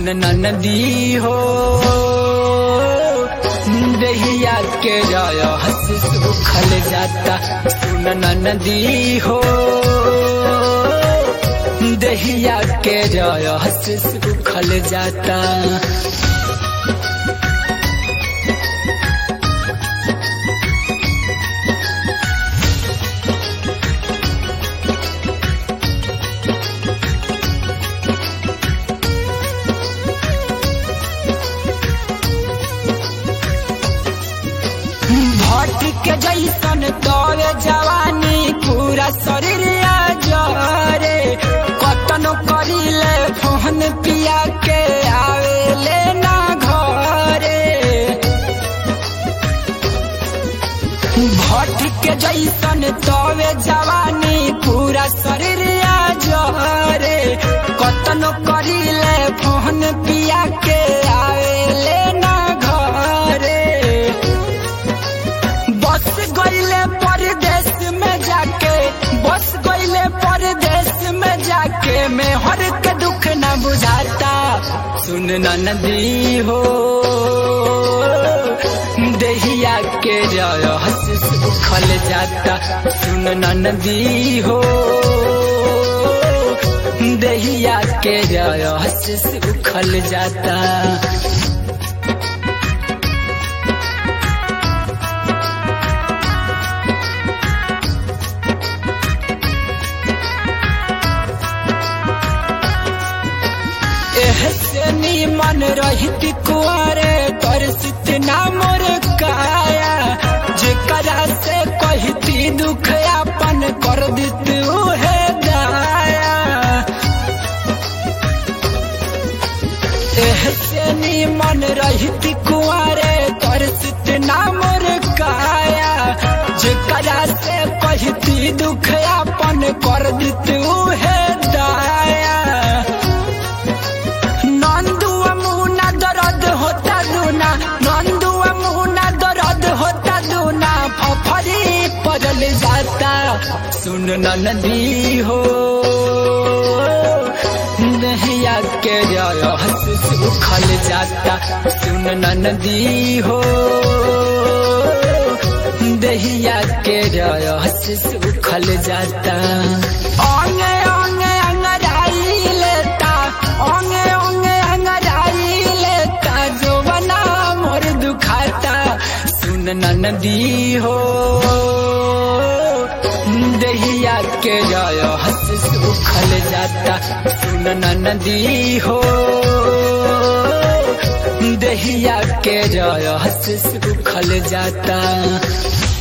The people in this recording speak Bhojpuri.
नदी हो दहिया के जाय हंस सुखल जाता सुन नदी हो दहिया के जाय हंस सुखल जाता भट के जैसन तोरे जवानी पूरा शरीर जरे कतनो करिले फोन पिया के आवेले ना घरे भट के जैसन तोरे जवानी पूरा शरीर जरे कतनो करिले फोन पिया के आवेले ना घरे बस गईले परदेश में जाके बस गईले परदेश में जाके मैं हर के दुख न बुझाता सुन नदी हो दहिया के जाय हंस सुखल जाता सुन नदी हो दहिया के जाय हंस सुखल जाता एहसे नीमन रहित कुआरे तरसित ना मोर काया जेकरा से कहती दुख अपन कर दित उहे दाया एहसे नीमन रहित कुआरे तरसित ना मोर काया जेकरा से कहती दुख अपन कर दित उहे दाया नंदुआ मुना दर्द होता दूना नंदुआ मुना दर्द होता दूना फफरी पजल जाता सुन नदी हो नहिया के जाय हंस सुखल जाता सुन नदी हो दहिया के जाय हंस सुखल जाता ओंगे ओंगे अंगराई लेता ओंगे ओंगे अंगराई लेता जो बना मोर दुखाता सुन नदी हो दहिया के जाय हंस सुखल जाता सुन नदी हो दहिया के जाय हंस सुखल जाता